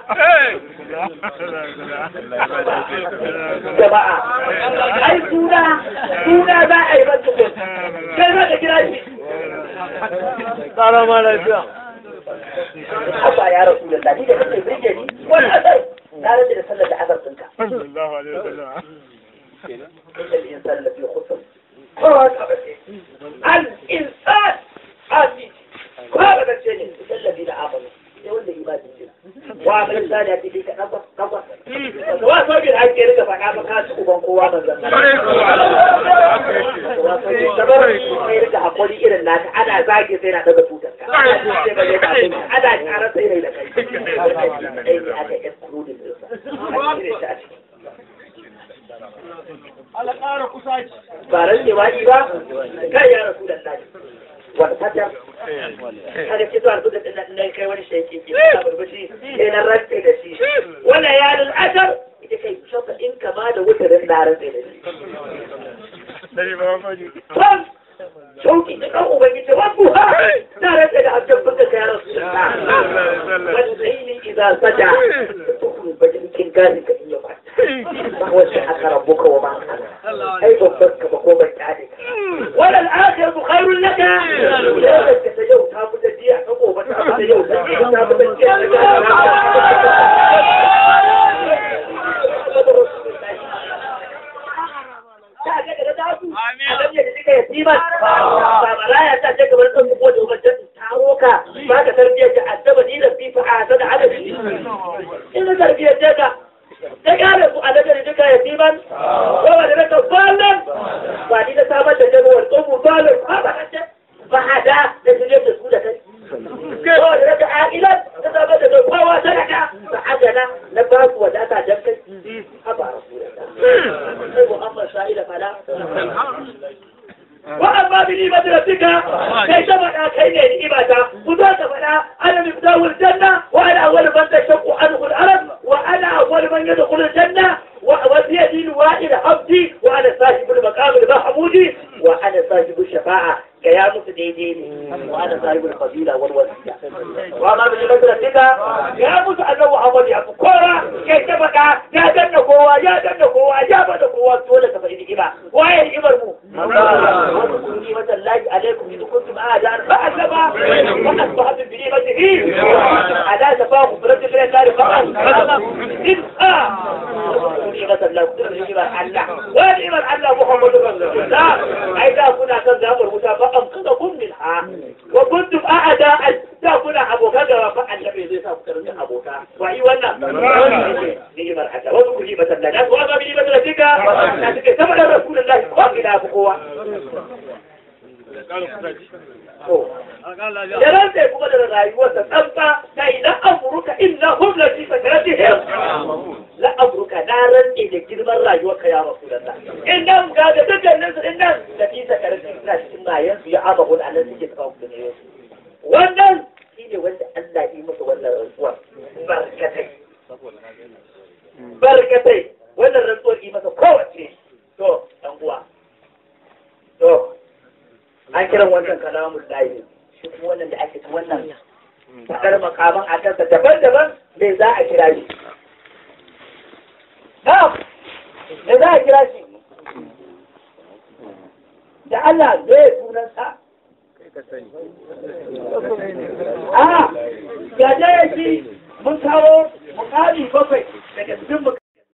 jama'a ai suna suna za a yi masa kun kai za ka kira shi tsara ma lafiya haba ya rasu da ni da kake birge ni wani asar na rantsa da sallar da asar ɗinka sallallahu alaihi wasallam إن الإنسان لفي خسر قال الإنسان آمين قال بسنة الذين آمنوا يقول لي ما تنسل وعمل الثانية في فيك نظر نظر واسو بين هاي كيرك فانا بكاس وبان قوة من زمان واسو بين سبر كيرك حقولي إلى الناس أنا زاكي سينا دقا توتك أنا شعر سينا إلى كي أيدي أنا يسكرون الإنسان ala ƙara kusaci ba ran jima'i ba kai ya rasu da lafi wani fata kada ki zuwa da ɗin nan kai wani shaiki ki ta burbushi sai na rantse da shi wannan ya lul asar ita kai shoka in kama da wutarin na rantse da shi dari ba maji Tom shauki da kan ubangiji wabu ha na rantse da abdan buga ka ya rasu da lafi wani tsaini idan saja tukun bajin kin gani ka iya kwata ba wasu aka rabu ka wa ba ai babban ka ba ko ban tare wala al-akhiratu khairun laka ya ka ta yau ta fita jiya ta gobe ta fita yau ta ta fita jiya ta ga daga dazu a ga da kika yatima ba malaya ta ce kamar san ko da ubancan taro ka ba ka tarbiyyar da addaba ni da fifa a sada adabi in tarbiyyar da ta kare su a daga duka yatiman yawa da daga balon ba ni da samar da jagowar tsohu balon ba ba kace ba hada da su da su da kai yawa da daga a'ilan ta samar da kowa ta daga ba adana na ba su wadata don kai a ba rasu da ta sai muhammad sa'ila fala وأما بنعمة ربك كيف بدا كين نعمة وذاك بدا أنا مفتاح الجنة وأنا أول من تشق عنه الأرض وأنا أول من يدخل الجنة وبيدي الوائل عبدي وأنا صاحب المقام المحمودي وأنا صاحب الشفاعة قيامة ديني وأنا صاحب الفضيلة والوسيلة وأما بنعمة ربك يا موسى أنه محمد يا فكورة كيف بدا يا جنة قوة يا جنة قوة يا بدا قوة سولة فإن إما وين إمر مو واذكروا نعمة الله عليكم إذ كنتم أعداء فأسبا وأصبحتم بنعمته على شفا مفرد من النار فقط إذ آه نعمة الله نعمة الله ونعمة الله محمد رسول الله أيضا كنا كذاب المتابعة أنقذكم منها وكنتم أعداء da kuna abokan da ba annabi zai sa ku karanta abota wai wannan ni'imar Allah wasu ku ni'imar Allah da kuma bi ni'imar Allah tika na take sama da rasulullahi ko ila kowa ya rantsa kuma da rayuwarsa tsantsa ta idan amurka illa hum la fi sakaratihim la amurka na rantsa da girman rayuwarka ya rasulullah idan ga da dukkanin su idan da fi sakaratihim suna cikin bayan su ya abahun Allah suke tsaka ku ne wannan shi ne wanda Allah yi masa wannan rantsuwar barkatai barkatai wannan rantsuwar yi masa kowace to dan uwa to an kiran wannan kalamun layi shi kuma wannan da ake ta wannan fadar makaman a kansa daban-daban me za a kira shi na'am me za a kira shi da Allah zai sunansa a gaje shi mun kawo mukami bakwai daga cikin